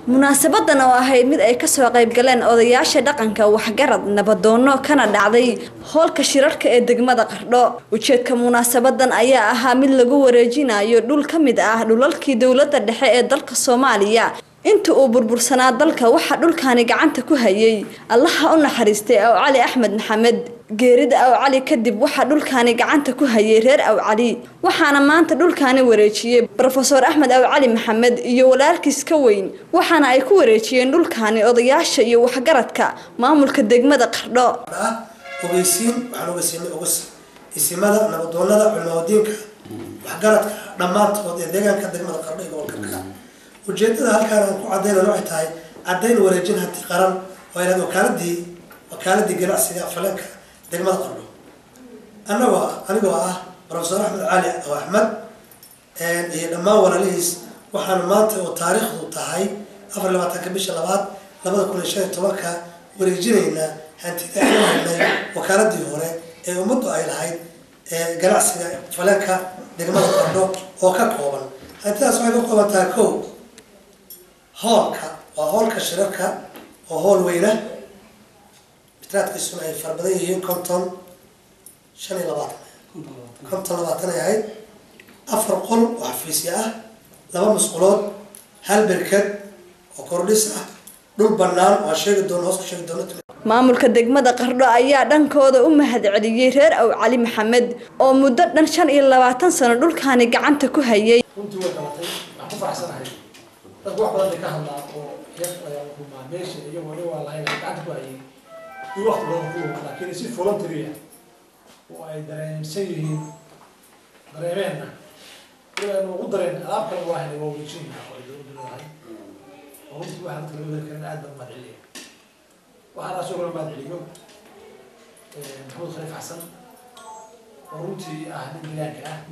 munaasabadan oo ahayd mid ay kasoo qayb galeen odayaasha dhaqanka waxgarad nabadoono kana dhacday hoolka shirarka ee degmada qardho ujeedka munaasabadan ayaa ahaa mid lagu wareejinayo dhul ka mid ah dhulalkii dowladda dhexe ee dalka soomaaliya inta uu burbursanaa dalka waxaa dhulkaani gacanta ku hayay allaha u naxariistay aw cali axmed maxamed geerida aw cali kadib waxaa dhulkaani gacanta ku hayay reer aw cali waxaana maanta dhulkaani wareejiyey rofeor axmed aw cali maxamed iyo walaalkiis ka weyn waxaana ay ku wareejiyeen dhulkaani odayaasha iyo waxgaradka maamulka degmada qardho ogeysiin waxaan ogeysiinay ogas isimada nabadoonada culmadiinka waxgaradka dhammaantood ee deegaanka degmada qardho iyo gobolka ka ujeedada halkaan aan ku cadaynayno waxay tahay cadayn wareejin hanti qaran oo inaad wakaaladii wakaaladii ganacsiga faleenka degmada qardho annagoo anigoo ah rofeor axmed cali oo axmed iyo dhammaan walaalihiis waxaan maanta oo taariikhdu tahay afar labaatanka bisha labaad labada kun iyo shan iyo tobanka wareejinaynaa hantida aynu haynay wakaaladii hore ee ummaddu ay lahayd ganacsiga faleenka degmada qardho oo ka kooban hantidaas waxay ka kooban tahay ko hoolka waa hoolka shirarka oo hool weyna mitraadkiisuna ay fara badan yihiin konton shan iyo labaatan konton labaatan ay ahayd afar qol oo xafiisya ah laba musqulood hal berked oo kordhis ah dhul banaan waa sheegi doon hoos ku sheegi doona maamulka degmada qardho ayaa dhankooda u mahad celiyey reer aw cali maxamed oo muddo dhan shan iyo labaatan sano dhulkaani gacanta ku hayay runtii way qabatay waxaan ku faraxsanahay dadku wax badan bay ka hadlaan oo heer ayaa rumaa meesha iyo wali waa lahayn gacanta ku hayay iyo waqti badan ku lug laakiin si voluntary ah oo ay dareensan yihiin dareemeenna wali aynu ugu dareen alaab kale waa helay waa wareejinayna oo ay dowladdu leedahay oo runtii waxaan kala wada karin aad baan mahad celiya waxaan asoo kala mahad celiyo maxamed khaliif xasan oo runtii ah nin milaanka ah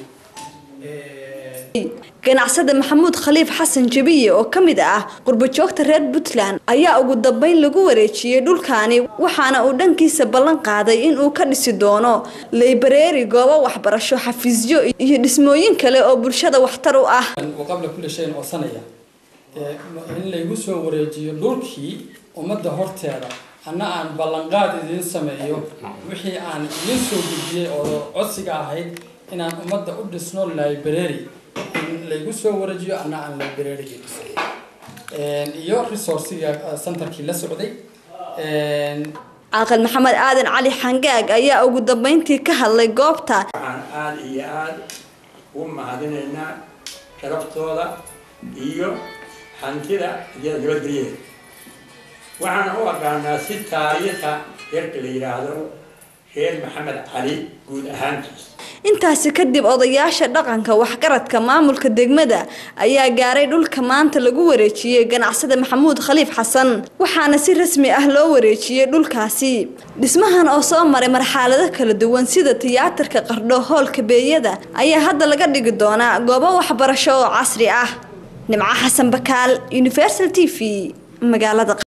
ganacsada maxamuud khaliif xasan jabiye oo ka mid ah qurbajoogta reer puntland ayaa ugu dambeyn lagu wareejiyey dhulkaani waxaana uu dhankiisa ballan qaaday inuu ka dhisi doono leybareeri goobo waxbarasho xafiisyo iyo dhismooyin kale oo bulshada waxtar u ah qabla kulli shayin oo sanaya in laygu soo wareejiyo dhulkii ummadda horteeda anna aan ballanqaad idiin sameeyo wixii aan idiin soo gudbiyey oo codsiga ahayd inaan ummadda u dhisno library in laygu soo wareejiyo anna aan librarygii dhisay iyo resourciga centerkii la socday caaqil maxamed aadan cali xangaag ayaa ugu dambeyntii ka hadlay goobta waxaan aada iyo aada u mahadinaynaa sharaftooda iyo hantida iyo nabadgelyeeda waxaan u aqaanaa si taariikha reerka la yidhaahdo reer maxamed cali guud ahaantiis intaasi kadib odayaasha dhaqanka waxgaradka maamulka degmada ayaa gaaray dhulka maanta lagu wareejiyey ganacsada maxamuud khaliif xasan waxaana si rasmi ah loo wareejiyey dhulkaasi dhismahan oo soo maray marxalado kala duwan sida tiyaatarka qardho hoolka beeyada ayaa hadda laga dhigi doonaa goobo waxbarasho oo casri ah nimco xasan bakaal universal t v magaalada